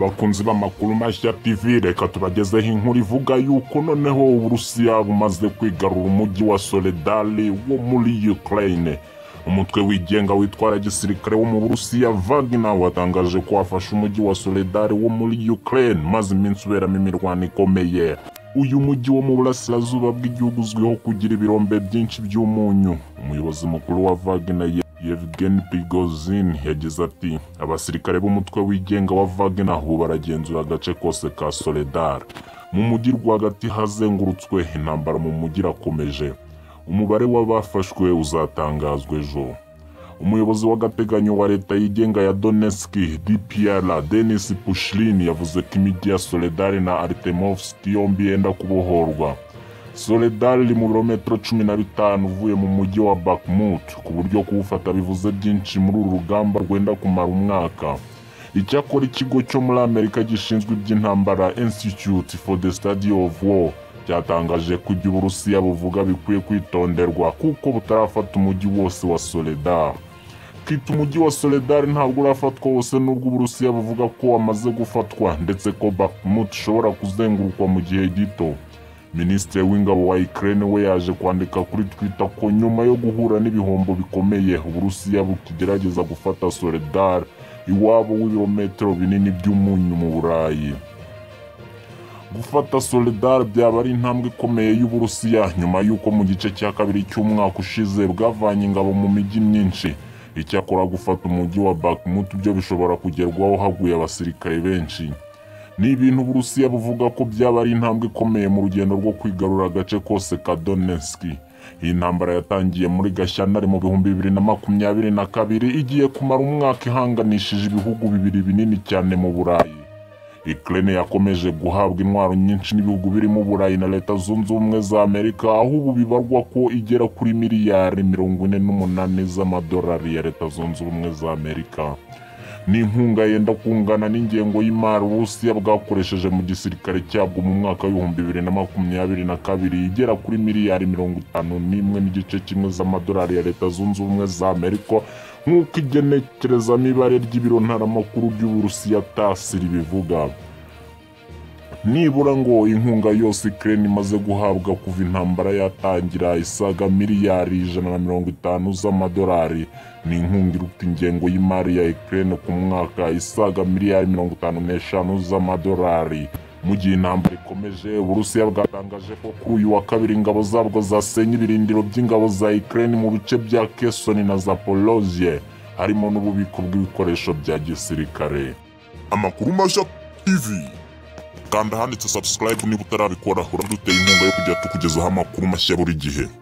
bakunzi b'amakuru mashya tv reka tubagezeho inkuru ivuga yuko noneho uburusiya bumaze kwigarura umujyi wa soledari wo muri ukraine umutwe wigenga witwara gisirikare wo mu burusiya vagina watangaje ko wafashe umujyi wa soledari wo muri ukraine maze iminsi uberamo imirwano ikomeye uyu mujyi wo mu burasirazuba bw'igihugu uzwiho kugira ibirombe byinshi by'umunyu umuyobozi mukuru wa vagina Yevgeny Prigozhin yagize ati abasirikare b'umutwe wigenga wa Wagner ubu baragenzura agace kose ka Soledar mu mujyi rwagati hazengurutswe intambara mu mujyi irakomeje umubare w'abafashwe uzatangazwa ejo umuyobozi w'agateganyo wa leta yigenga ya Donetsk DPR Denis Pushilin yavuze ko imijyi ya Soledar na Artemovsk yombi yenda kubohorwa Soledar iri mu birometero cumi na bitanu uvuye mu mujyi wa Bakhmut ku buryo kuwufata bivuze byinshi muri uru rugamba rwenda kumara umwaka icyakora ikigo cyo muri amerika gishinzwe iby'intambara institute for the study of war cyatangaje ko ibyo uburusiya buvuga bikwiye kwitonderwa kuko butarafata umujyi wose wa Soledar kwita umujyi wa Soledar ntabwo urafatwa wose nubwo uburusiya buvuga ko wamaze gufatwa ndetse ko Bakhmut ishobora kuzengurukwa mu gihe gito minisitiri w'ingabo wa Ukraine we yaje kwandika kuri Twitter ko nyuma yo guhura n'ibihombo bikomeye Uburusiya bukigerageza gufata Soledar iwabo w'ibirometero binini by'umunyu mu Burayi gufata Soledar byaba ari intambwe ikomeye y'Uburusiya nyuma y'uko mu gice cya kabiri cy'umwaka ushize bwavanye ingabo mu mijyi myinshi icyakora gufata umujyi wa Bakhmut byo bishobora kugerwaho haguye abasirikare benshi ni ibintu uburusiya buvuga ko byaba ari intambwe ikomeye mu rugendo rwo kwigarura agace kose ka Donetsk iyi ntambara yatangiye muri gashyantare mu bihumbi bibiri na makumyabiri na kabiri igiye kumara umwaka ihanganishije ibihugu bibiri binini cyane mu burayi Ukraine yakomeje guhabwa intwaro nyinshi n'ibihugu birimo Uburayi na Leta Zunze Ubumwe za Amerika aho ubu bibarwa ko igera kuri miliyari mirongo ine n'umunani z'amadolari ya Leta Zunze Ubumwe za Amerika n'inkunga yenda kungana n'ingengo y'imari uburusiya bwakoresheje mu gisirikare cyabwo mu mwaka w'ibihumbi bibiri na makumyabiri na kabiri igera kuri miliyari mirongo itanu n'imwe n'igice kimwe z'amadolari ya leta zunze ubumwe za amerika nk'uko igenekerezamo ibare ry'ibiro ntaramakuru by'uburusiya tasi ribivuga nibura ngo inkunga yose Ukraine imaze guhabwa kuva intambara yatangira isaga miliyari ijana na mirongo itanu z'amadolari ni inkunga iruta ingengo y'imari ya Ukraine ku mwaka isaga miliyari mirongo itanu n'eshanu z'amadolari mu gihe intambara ikomeje uburusiya bwatangaje ko kuri uyu wa kabiri ingabo zabwo zasenye ibirindiro by'ingabo za Ukraine mu bice bya Kherson na Zaporozhye harimo n'ububiko bw'ibikoresho bya gisirikare amakuru mashya tv kanda handitse subscribe niba utarabikora uramutse inkunga yo kujya tukugezaho amakuru mashya buri gihe